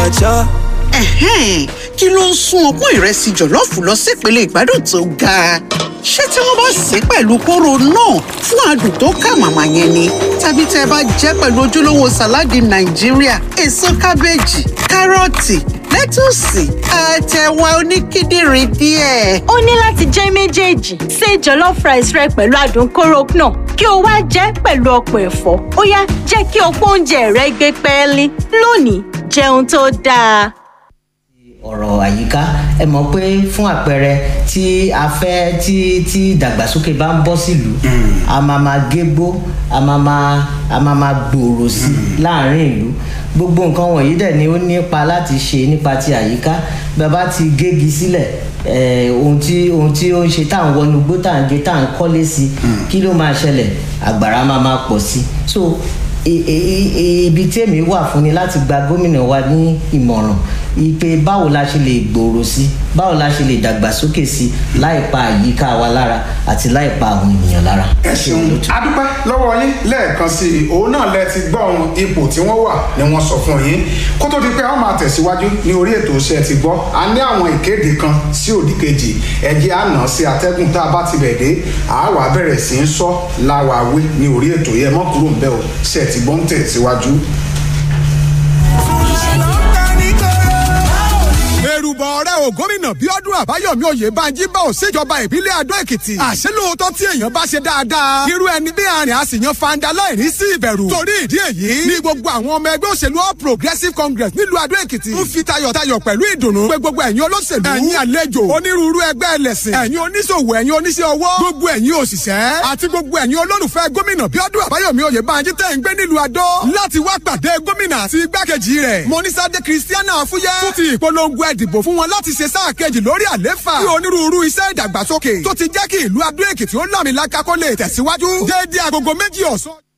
cha. Ẹ̀hẹ́n, kí ló ń sún ọpọ́n ìrẹsì jọ̀lọ́ọ̀fù lọ sípele ìgbádùn tó ga? Ṣé tí wọ́n bá sè é pẹ̀lú kóró náà fún adùn tó kà màmá yẹn ni? Tàbí tẹ́ ẹ bá jẹ́ pẹ̀lú ojúlówó sàláàdì Nàìjíríà, èso kábéèjì, kárọ̀tì, lẹ́tùsì, àtẹ̀wà oníkíndìnrín díẹ̀. ó ní láti jẹ́ méjèèjì ṣe jollof rice rẹ pẹ̀lú adùn kóró náà kí o wá jẹ́ pẹ̀lú ọ̀pọ̀ ẹ̀fọ́ ó yá jẹ́ kí ọ̀pọ̀ oúnjẹ rẹ gbé pẹ́ẹ́lí lónìí jẹun tó dáa. ọ̀rọ̀ àyíká ẹ mọ̀ pé fún àpẹẹrẹ tí a fẹ́ tí tí ìdàgbàsókè bá ń bọ́ sílùú a máa ma gégbó a máa ma a máa ma gbòòrò sí láàrin ìlú gbogbo nǹkan wọ̀nyí dẹ̀ ni ó nípa láti ṣe nípa ti àyíká bàbá ti gégi sílẹ̀ eh, ohun tí ohun tí ó ń ṣe tá à ń wọnú gbó tá à ń gé tá à ń kọ́lé sí kí ló máa ṣẹlẹ̀ àgbàrá máa máa pọ̀ sí so i- i- i- ibi tí èmi wà fún ni láti gba gómìnà wa ní ìmọ̀ràn ipe báwo la ṣe lè gbòòrò sí báwo la ṣe lè dàgbàsókè sí láì pa àyíká wa lára àti láì pa àwọn ènìyàn lára. ẹ ṣeun adúpẹ́ lọ́wọ́ yín lẹ́ẹ̀kan sí i òun náà lẹ ti gbọ́ ohun ipò tí wọ́n wà ni wọ́n sọ fún yín kó tó di pé a ó máa tẹ̀síwájú ní orí ètò iṣẹ́ ti gbọ́ a ní àwọn ìkéde kan sí òdì kejì ẹjẹ́ àná sí atẹ́gùn tá a bá ti bẹ̀ dé a wà bẹ̀rẹ̀ sí í sọ láwàáwé ní orí ètò yẹn mọ́ kúrò ń bẹ́ o ṣe ti gbọ́ ń tẹ̀síwájú. èrùbọ̀ ọ̀rẹ́ o gómìnà bíọ́dún àbáyọ̀mí oyèbánjí bá ò ṣèjọba ìbílẹ̀ adó èkìtì àṣẹ lóòótọ́ tí èèyàn bá ṣe dáadáa irú ẹni bí àrìn àṣìyàn fanda láìní sí ìbẹ̀rù torí ìdí èyí ní gbogbo àwọn ọmọ ẹgbẹ́ òṣèlú all progressive congress nílùú adó èkìtì ń fi tayọ̀tayọ̀ pẹ̀lú ìdùnnú pé gbogbo ẹ̀yin olóṣèlú ẹ̀yin àlejò onírúurú ẹgbẹ́ ẹlẹ́sìn ẹ̀yin oníṣòwò ẹ̀yin oníṣẹ́ ọwọ́ gbogbo ẹ̀yin òṣìṣẹ́ àti gbogbo ẹ̀yin olólùfẹ́ gómìnà bíọ́dún àbáyọ̀mí oyèbánjí tẹ̀ ń gbé nílùú adó láti wá pàdé gómìnà àti igbákejì rẹ̀ mọ́nísádé kristiana fúyẹ́ fún ti ìpolongo ẹ̀dìbò fún wọn láti ṣe sáà kejì lórí àléfà bí onírúurú iṣẹ́ ìdàgbàsókè tó ti jẹ́ kí ìlú adó èkìtì ó làmìlaka kó lè tẹ̀síwájú déédéé agogo méjì ọ̀sán.